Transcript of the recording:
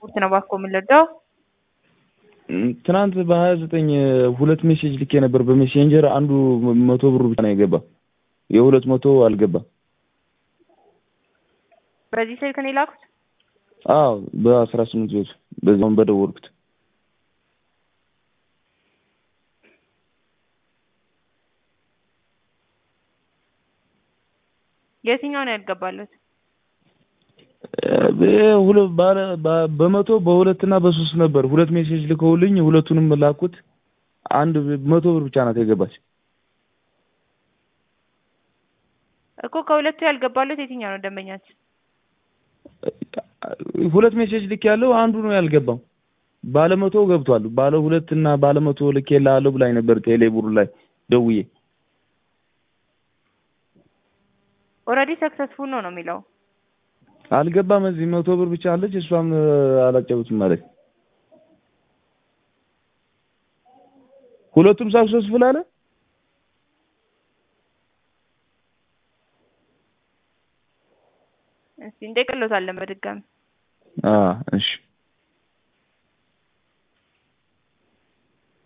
ስፖርት ነው እባክዎ የምንረዳው? ትናንት በሀያ ዘጠኝ ሁለት ሜሴጅ ልኬ ነበር በሜሴንጀር አንዱ መቶ ብሩ ብቻ ነው የገባ የሁለት መቶ አልገባም። በዚህ ስልክ ነው የላኩት? አዎ በአስራ ስምንት ቤቱ በዛውን በደወልኩት የትኛው ነው ያልገባለት? በመቶ በሁለት እና በሶስት ነበር ሁለት ሜሴጅ ልከውልኝ ሁለቱንም ላኩት። አንድ መቶ ብር ብቻ ናት የገባች። እኮ ከሁለቱ ያልገባለት የትኛው ነው ደንበኛችን? ሁለት ሜሴጅ ልክ ያለው አንዱ ነው ያልገባው። ባለ መቶ ገብቷል። ባለ ሁለት እና ባለ መቶ ልኬልሃለሁ ብላኝ ነበር ቴሌብር ላይ ደውዬ። ኦልሬዲ ሰክሰስፉል ነው ነው የሚለው። አልገባም። እዚህ መቶ ብር ብቻ አለች። እሷም አላጨቡትም ማለት ሁለቱም ሳክሰስፉል አለ። እስቲ እንጠቅሎታለን በድጋሚ አዎ እሺ